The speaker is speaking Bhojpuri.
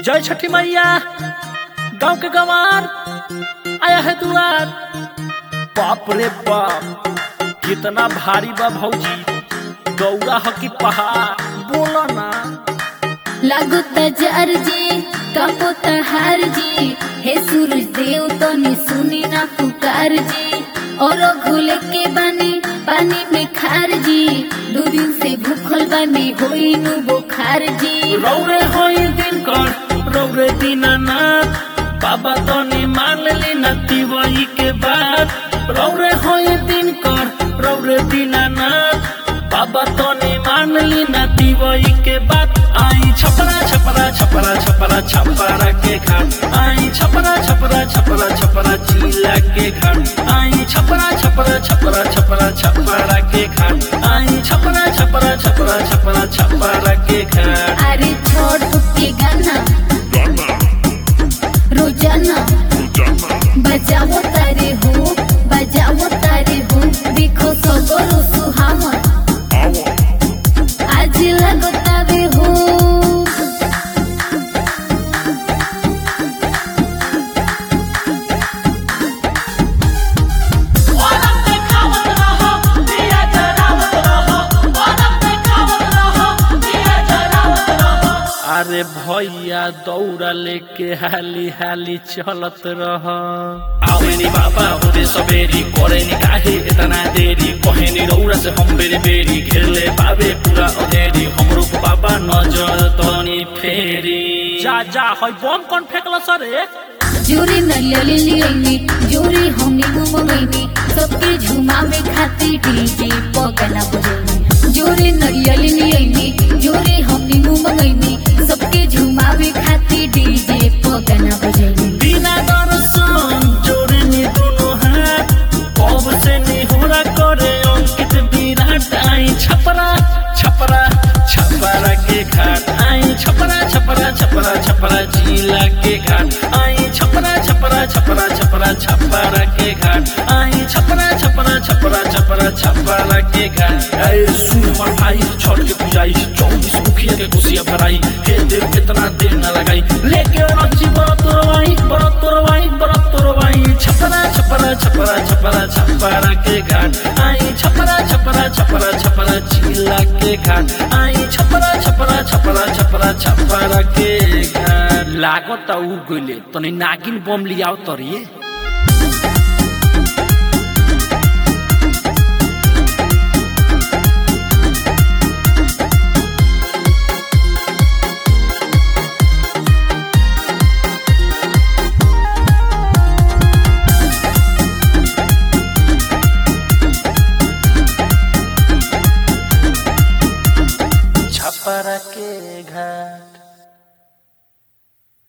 जय छठी मैया गांव के गंवार आया है दुआर बाप रे बाप कितना भारी बा भौजी गौरा ह की पहाड़ बोला ना लागो तजार जी कापो तहार जी हे सूरज देव तो ने सुनी ना पुकार जी और घुले के बानी पानी में खार जी दो दिन से भूखल बानी होई नु बुखार जी रौरे होई दिन कर रौरे दीनानाथ बाबा तो ने मान ली नती वही के बाद रौरे होई दिन कर रौरे दीनानाथ बाबा तो ने मान ली नती वही के बाद आई छपरा छपरा छपरा छपरा छपरा के घाट आई छपरा छपरा छपरा छपरा चीला के घाट आई छपरा छपरा छपरा छपरा छपरा के घाट आई छपरा छपरा छपरा छपरा छपरा के घाट अरे छोड़ के गाना रोजाना बजाओ तारे हो बजाओ तारे हो देखो सबरो सुहावन आज लगो तारे हो अरे भैया दौड़ा लेके हाली हाली चलत रह आवेनी बाबा होते सबेरी करे नि काहे इतना देरी कहे नि रौरा से हम बेरी बेरी घेरले पावे पूरा अधेरी हमरो को बाबा नजर तनी फेरी जा जा है बम कौन फेंकल सरे जोरी नलियली लियनी जोरी हमनी घुमगईनी सबके झुमावे खातिर डीजे पगला बजैनी जोरी नलियली लियनी जोरी हमनी घुमगईनी सबके झुमावे खातिर डीजे पगला बजैनी बिना दर्शन जोड़े नि दोनों हाथ कब से निहोरा करे अंकित विराट आई छपरा छपरा छपरा के घाट आई छपरा छपरा छपरा छपरा जिला के घाट आई छपरा छपरा छपरा छपरा छपरा के घाट आई छपरा छपरा छपरा छपरा छपरा के घाट अरे सुन हमर भाई छठ के पूजाई चौबीस मुखिया के कुशिया भराई हे देव कितना देर न लगाई लेके रची बरत रवाई बरत रवाई बरत रवाई छपरा छपरा छपरा छपरा छपरा के घाट आई छपरा छपरा छपरा छपरा जिला के घाट आई छपरा छपरा छपरा छपरा छपरा के घाट लागत उ गइले तनी नागिन बम लियाओ तरिए छपरा के घाट